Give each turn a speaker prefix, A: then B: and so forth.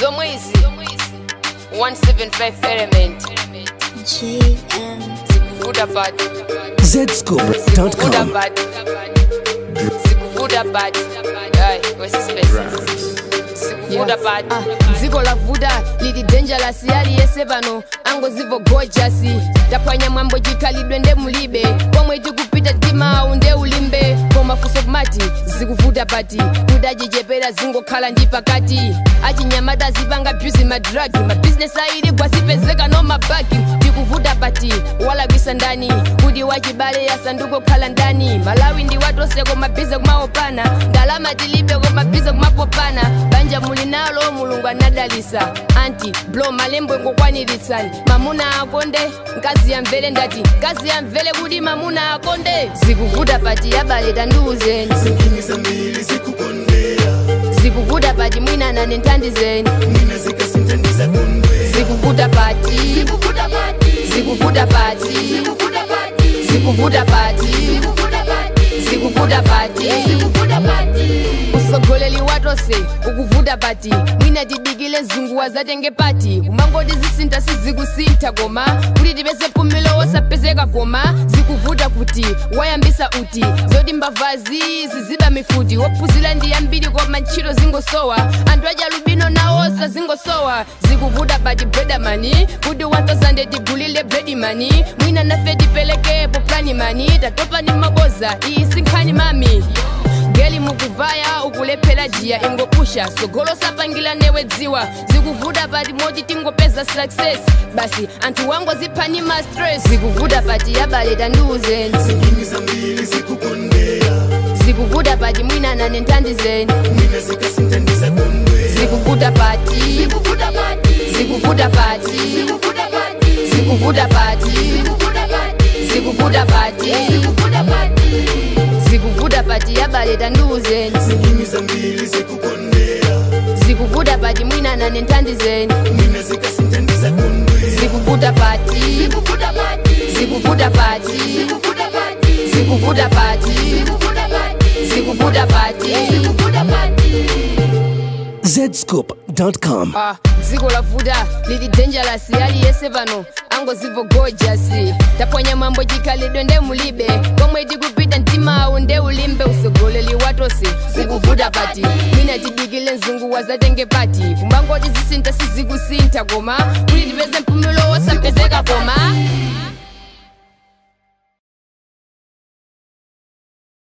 A: zomwe izi 175 element
B: JM.
A: zikuvuta bad
C: zscoop.com
A: zikuvuta bad zikuvuta bad Aye, where's the space? zikuvuta bad
D: dziko lavuta lili dangerous yali yese pano angozivo gorgeous taphwanya mwambo chikhalidwe nde mulibe pomwe tikupita timawu nde ulimbe koma fuso kumati zikuvuta pati kuti achichepera zingokhala ndi pakati achinyamata zipanga bjuzi madragi mabizinesi aili gwasipezeka no mabagi tikuvuta pati walakwisa ndani kuti wachibale yasandukokhala ndani malawi ndi watoseko mabize kumaopana ndalama tilibe komabhize kumapopana banja muli nalo mulungu anadalisa anti blo malembo ngokwaniritsani mamuna akonde mkazi yamvele ndati mkazi yamvele kuti mamuna akonde zikuvuta pati yabale tandiuzeni zikuvuta pati mwinana nenthandizeni zikuvuta pati zikuvuta pati zikuvuta pati zikuvuta pati usogoleri watose ukuvuta pati mwina tidikile zunguwa zatenge pati kumangoti zisintha sizikusintha koma kuti tipeze pumilo wosapezeka koma zikuvuta kuti wayambisa uti zoti mbavazi ziziba mifuti wophunzira ndi yambiri koma ntchito zingosowa anthu aja lubino nawosa zingosowa zikuvuta pati bredamani kuti 1000 tigulile bredimani mwina nafe tipelekepo plani mani tatopa ni maboza iyi sinkhani mami geli mukuvaya ukulephera jiya ingopusha sogolo sapangila newe dziwa zikuvuta pati moti tingopeza success basi anthu wangu ziphani ma stress zikuvuta pati yabale tandiuzeni zikuvuta pati mwinana nenthandizeni zikuvuta pati zikuvuta pati zikuvuta pati zikuvuta pati zikuvuta pati yabale tandiuzeni zikuvuta pati mwinana nenthandizeni zikuvuta pati zikuvuta pati zikuvuta pati zikuvuta pati
C: zscoop.com
D: Ah, dziko lavuta lili dangerous yali yese pano angozivo gorgeous taphwanya mwambo chikhalidwe nde mulibe komwe tikupita mtimawu nde ulimbe usogoleli watose zikuvuta pati mwina tidikile mzunguwa zatenge pati kumangoti zisintha sizikusintha koma kuti tipeze mpumulo wosapezeka koma